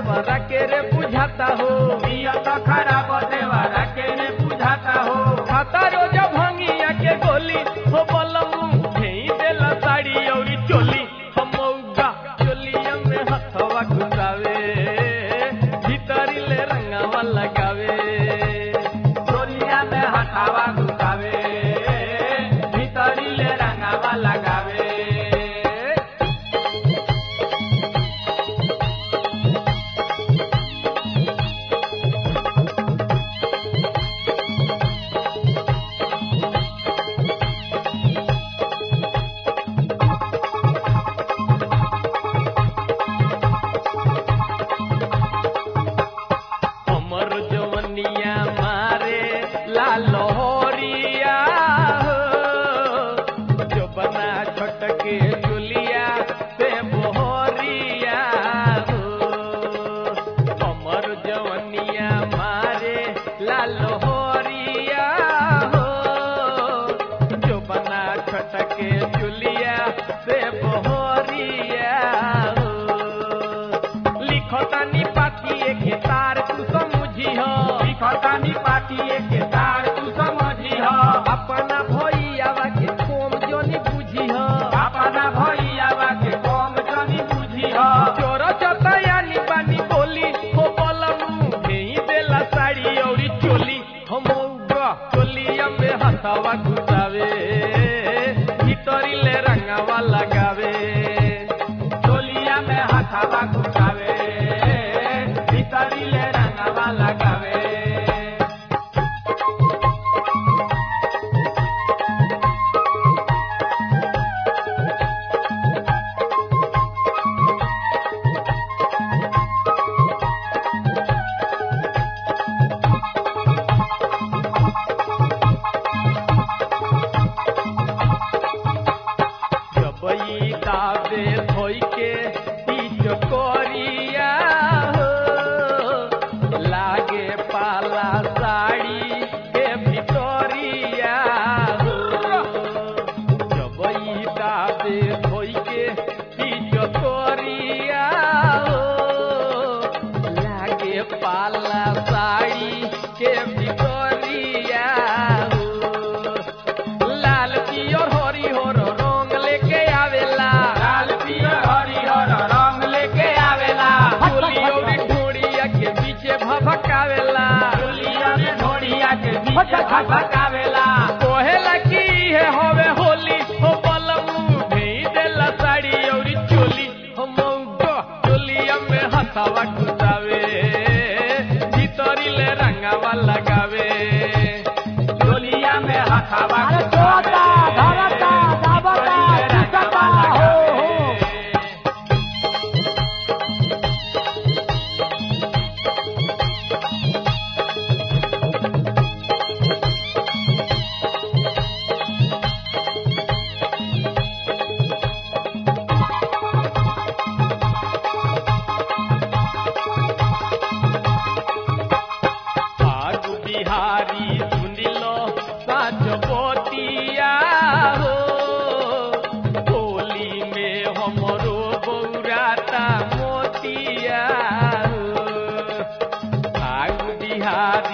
देवरा के रे बुझाता हो नियत खराब देवरा के रे बुझाता हो खाता रोज भंगिया के गोली हो बलमू भेई देला साड़ी औरी चोली हम मौगा चोलिया में हथवा घुसावे भीतरी ले रंगावा लगावे चोलिया में हथावा घुसावे भीतरी ले रंगावा लगावे हमर जवनिया मारे ला लहरिया हो जो बना छटके चुलिया से बोहरिया हो हमर जवनिया मारे ला लहरिया हो जो बना छटके चुलिया से बोहरिया हो लिखतानी पातिए के तार तू समझी हो लिखतानी पाटिए के तार तू समझी हो अपना भैयावा के कोम जोनी बुझी हो अपना भैयावा के कम जनी बुझी हो चोर चतयानी बानी बोली हो बलमू भेई देला साड़ी औरी चोली हम मौगा चोलिया में हथवा घुसावे भीतरी ले रंगावा लगावे चोलिया में हथावा घुसावे भीतरी ले रंगावा लगावे जबई दाबे धोई के पीछ कोरिया हो लागे पाला साड़ी के भितरिया हो जबई दाबे धोई के पीछ कोरिया हो लागे पाला साड़ी के भितरिया हो लाल पियर हरी हर रंग लेके आवेला लाल पियर हरिहर रंग लेके आवेला चोली औरी ढोड़िया के पीछे भभकावेला चोलिया में ढोड़िया के बीच भटकावेला कोहेला की है होवे होली हो बलमू भेई देला साड़ी औरी चोली हो मौगा चोलिया में हथावा घुसावे भीतरी ले रंगावा लगावे चोलिया में हथावा अरे घुसावे, चोता, धरता, दाबता, भीतरी ले चिसता, रंगावा हो, लगावे। भाग बिहारी सुनिलो साच बोतिया हो होली में हमरो बौराता मोतिया हो भाग बिहारी